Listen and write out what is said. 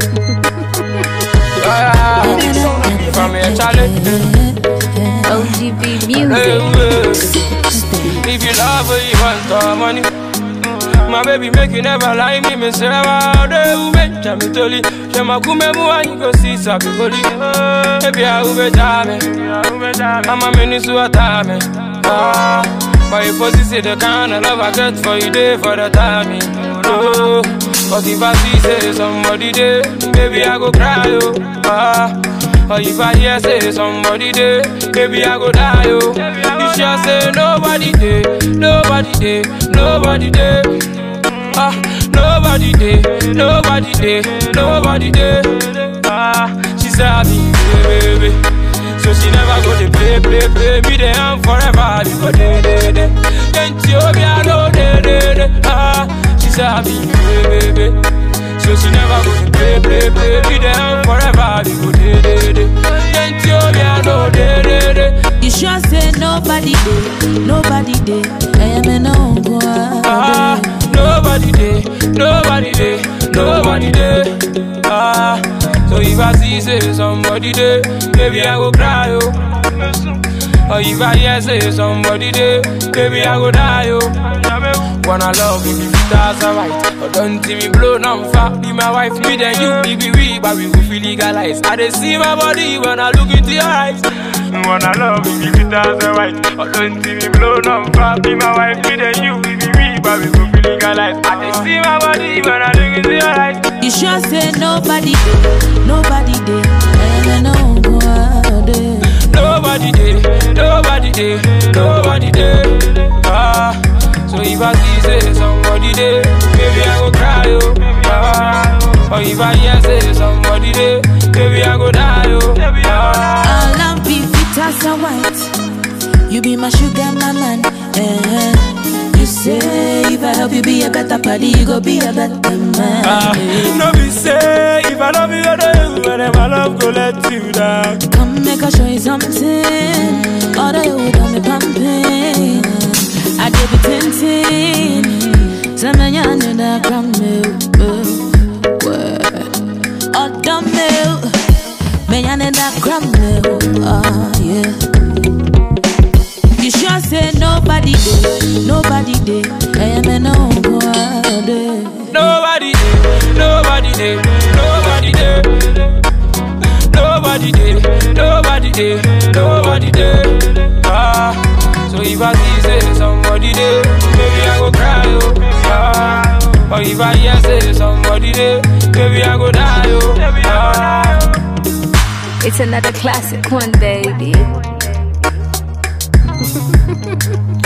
Yeah, yeah. From here, Charlie. OGB Hey, music. hey. If you love her, you want the money. My baby make you never lie me, me say wow, de ube chami toli. She ma kume mu anyi go see sabi goli. Baby I ube jame, I'm a mini su atame. Ah, but if pussy say the kind of love I get for you, day for the timing. Oh, but if I see say somebody there, baby I go cry oh. Ah. Or if I hear say somebody there, baby I go die yo. You sure say nobody there, nobody there, nobody there. Ah, nobody there, nobody there, nobody there. Ah, she said me, baby, baby. So she never go to play, play, play. Me there and forever, you go day, day, day. Then she hope I know, day, day, day. Ah, she said me, baby, baby. So she never go to play, play, play. Me there and forever, you go day, day, day. Then she hope I know, day, day, day. You sure say nobody did, nobody did. I am an uncle. Ah, nobody there, nobody there, nobody there. Ah, so if I see say somebody there, baby I go cry yo. Or if I hear say somebody there, baby I go die yo. Wanna love me, if that's alright. But don't see me blow no fat. Be my wife, me then you, be we, but we go feel legalized. I dey see my body when I look into your eyes. Wanna love me, if that's alright. But don't see me blow no fat. Be my wife, me then you, be we, but we go feel legalized. I dey see my body when I look into your eyes. You sure say nobody did, nobody did. I am an uncle. Nobody there, nobody there, nobody there. Ah, so if I see say somebody there, baby I go cry yo. Ah, or if I hear say somebody there, baby I go die yo. Ah, All I'm be fit as a white. You be my sugar, my man. Eh. You say if I help you be a better party, you go be a better man. ah, no be say if I love you, I do you, and then my love go let you down. Come make I show you something. All the you got me pumping. I give you tintin. Some man you need a gram milk. Oh, dumb milk. Man you need a gram milk. Oh, yeah. You sure say nobody did, nobody did. I am an uncle. Nobody there, nobody there, nobody there. Nobody there, nobody there, nobody there. Ah, so if I see say somebody there, baby I go cry yo. Ah, or if I hear say somebody there, baby I go die yo. Ah. It's another classic one, baby.